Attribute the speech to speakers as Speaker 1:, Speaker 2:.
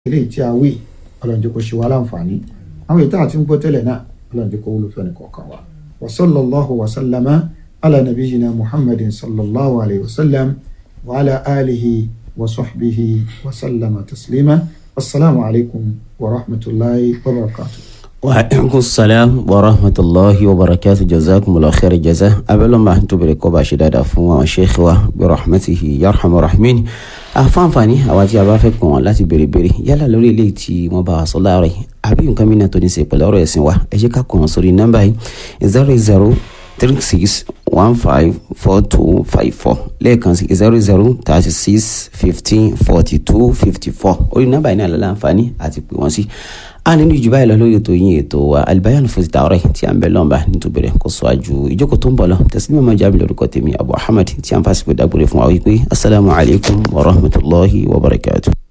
Speaker 1: eléyìí tí a wí ọlọ́run jẹ́ kó ṣe wá láǹfààní àwọn ètò àti ń gbọ́ tẹ́lẹ̀ náà ọlọ́run jẹ́ kó wúlò fẹ́ni kọ̀ọ̀kan wa wa sallallahu wa sallama ala nabiyyina muhammadin sallallahu alayhi wa sallam wa ala alihi wa sahbihi wa sallama taslima assalamu alaikum wa rahmatullahi wa barakatuh.
Speaker 2: وعليكم السلام ورحمة الله وبركاته جزاكم الله خير الجزاء أبلا ما أنتم بريكو باشداد أفوا شيخ برحمته يرحم الراحمين àfáàǹfààní àwa tí a bá fẹ́ pọ̀ wọ́n láti béèrè béèrè yálà lórí eléyìí tí wọ́n bá wa sọ láàárọ̀ yìí àbí nǹkan mìíràn tó ní ṣe pẹ̀lú ọ̀rọ̀ ẹ̀sìn wa ẹ jẹ́ ká kọ̀ wọ́n sórí nọ́mbà yìí zero zero three six one five four two five four lẹ́ẹ̀kan sí zero zero thirty six fifteen forty two fifty four orí nọ́mbà yìí náà lọ́la àǹfààní àti pè wọ́n sí a nínú ìjùbá yìí lọ lórí ètò yín ètò wa alibayan fún ti tààrọ tí a ń bẹ lọ́nba nítorí kò sọ àjù ìjókòó tó ń bọ̀ lọ tẹ̀sílẹ̀ mọ́mọ́ jábí lórúkọ tèmi abu ahmed tí a ń fásikò dágbére fún wa wípé asalaamualeykum wa rahmatulahi wa barakatuh.